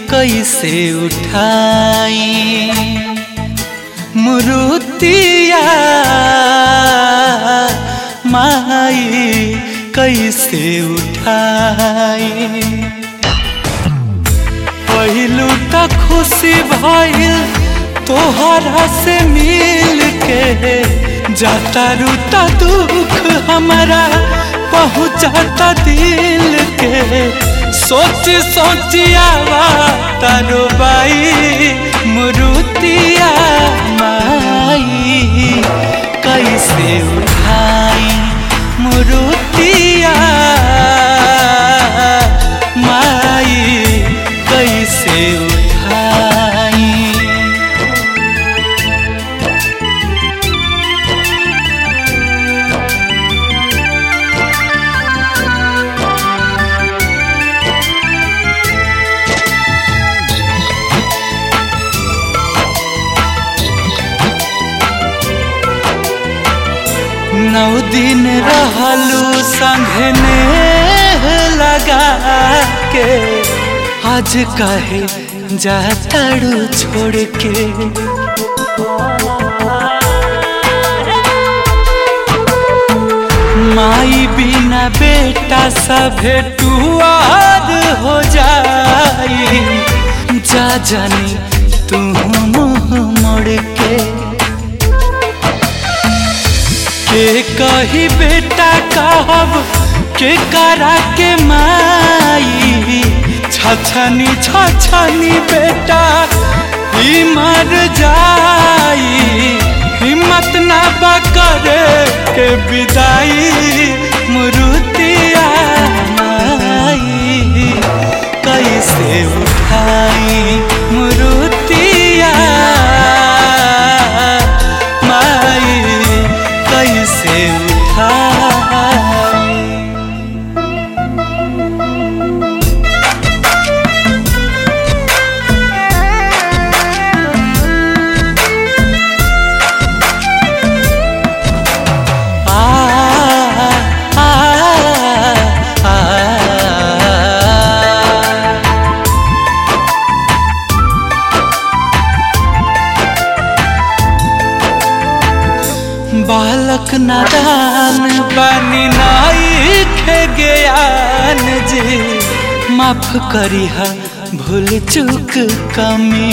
कैसे उठाई मुरुतिया माई कैसे उठाई पहिलू त खुशी भइल तोहरा से मिल के जाता रूता दुख हमारा पहुँचाता दिल के सोच सोचियावा तारो बाई मुरुतिया माई कैसे उठाई मुरुतिया माई कैसे उठाई नौ दिन रहलू संघने लगा के आज कहे जाताड़ू छोड़ के माई बिना बेटा सभे टुआर हो जाई जा जानी तू मुँह मोड़ के के कही बेटा कहब के करा के माई छछनी छछनी बेटा ही मर जाई हिम्मत ना बकरे के विदाई मुरुतिया माई कैसे उठाई मुरुतिया माई कैसे उठाई आ आ आ आ बालक नादान बानी नाई खे ज्ञान जी माफ करिहा भूल चूक कमी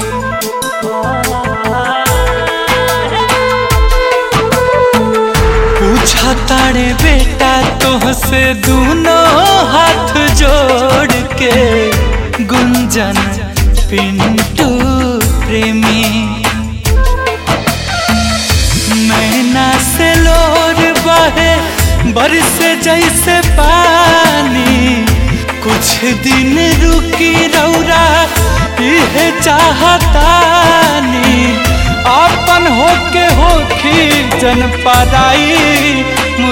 पूछा तारे बेटा तोहसे दोनों हाथ जोड़ के गुंजन पिंटू प्रेमी नैना से लोर बहे बरस जैसे पानी कुछ दिन रुकी रौरा यह चाहतानी अपन होके होखी जन पराई